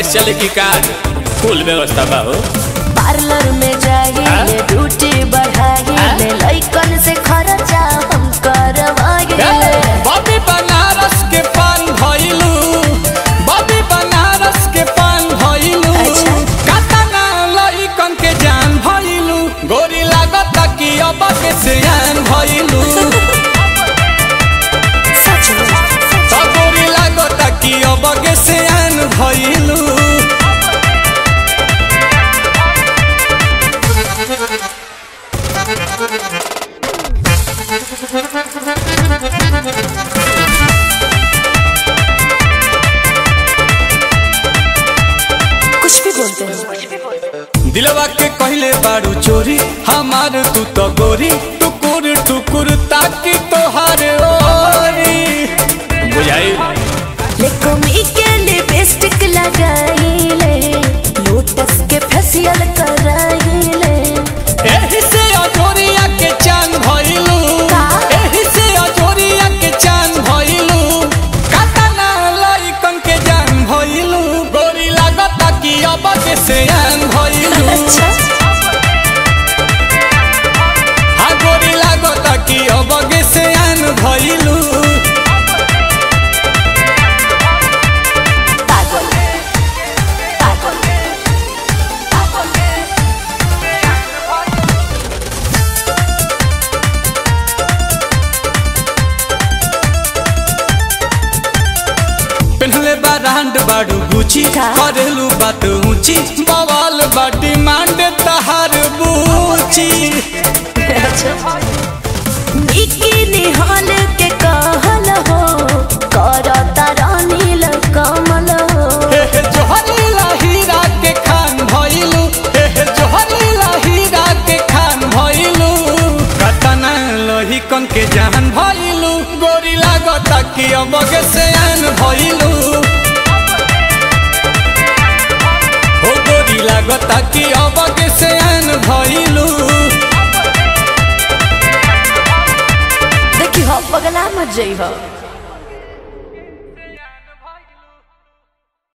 Cash चले की कार फुल व्यवस्था बा हो पार्लर में जाइए ड्यूटी बढ़ाइए लइकन से खर्चा हम करवाइए बॉबी बनारस के पान भइलू बॉबी बनारस के पान भइलू अच्छा। कातना लइकन के जान भइलू गोरी लागत कि अब के सियान भइलू सच में तो गोरी लागत कि अब के सियान भइलू कुछ भी बोलते हैं दिलवा के कहले बारू चोरी हमार तू तो गोरी टुकुर टुकुर ताकि तोहार ओरी बुझाई लेकोमी के लिपस्टिक लगाइले लोटस के फेशियल कराइले एही से अजोरिया के चांद भइलू का? एही से अजोरिया के चांद भइलू कातना लइकन के जान भइलू गोरी लागता कि अब के सियान भइलू अच्छा हा गोरी लागता कि अब के सियान भइलू पागल पागल पेन्हले बा रांड बाड़ू गुची का? करेलू बात ऊंची बवाल बाटी मांड तहार बूची बिकिनी हॉल के कहल हो करता रानील कमल हो हे हे जोहरीला हीरा के खान भइलू हे हे जोहरीला हीरा के खान भइलू कतना लोही कन के जान भइलू गोरी लागता कि अब के सयान भइलू हो गोरी लागता कि अब के सयान भइलू देखी हो पगला मत जई हो